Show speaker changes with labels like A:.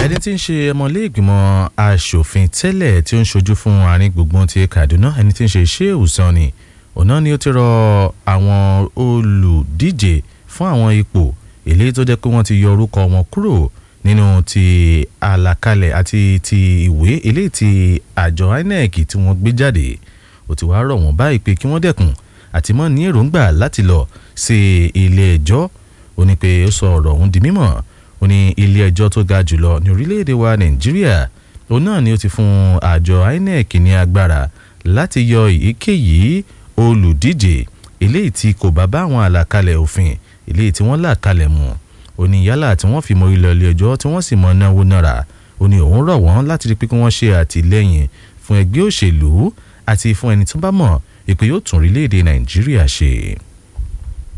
A: ẹni tí ń ṣe ọmọlẹ́gbìmọ̀ asòfin tẹ́lẹ̀ tí ó ń ṣojú fún àárín gbùngbùn ti Kaduna ẹni tí ń ṣe Shehu Sani ọ̀nà ni ó ti rọ àwọn olùdíje fún àwọn ipò eléyìí tó jẹ́ pé wọ́n ti yọ orúkọ wọn kúrò nínú ti àlàkalẹ̀ àti ti ìwé eléyìí ti àjọ INEC tí wọ́n gbé jáde ó ti wá rọ̀ wọ́n báyìí pé kí wọ́n dẹ́kun àti mọ́ ní èròǹgbà láti lọ sí ilé ẹjọ́ ó ní pé ó sọ ọ̀rọ̀ ọ̀hún di mímọ̀ ó ní ilé ẹjọ́ tó ga jùlọ ní orílẹ̀-èdè wa Nàìjíríà òun náà ni ó ti fún àjọ INEC ní agbára láti yọ èyíkéyìí olùdíje eléyìí tí kò bá bá àwọn àlàkalẹ̀ òfin eléyìí tí wọ́n là kalẹ̀ mu ó ní yálà tí wọ́n fi mọ ilé ilé ẹjọ́ tí wọ́n sì mọ náwó náírà ó ní òun rọ̀ wọ́n láti rí pé kí wọ́n ṣe àtìlẹ́yìn fún ẹgbẹ́ òṣèlú àti fún ẹni tó bá mọ̀ ìpè yóò tún orílẹ̀-èdè Nàìjíríà ṣe.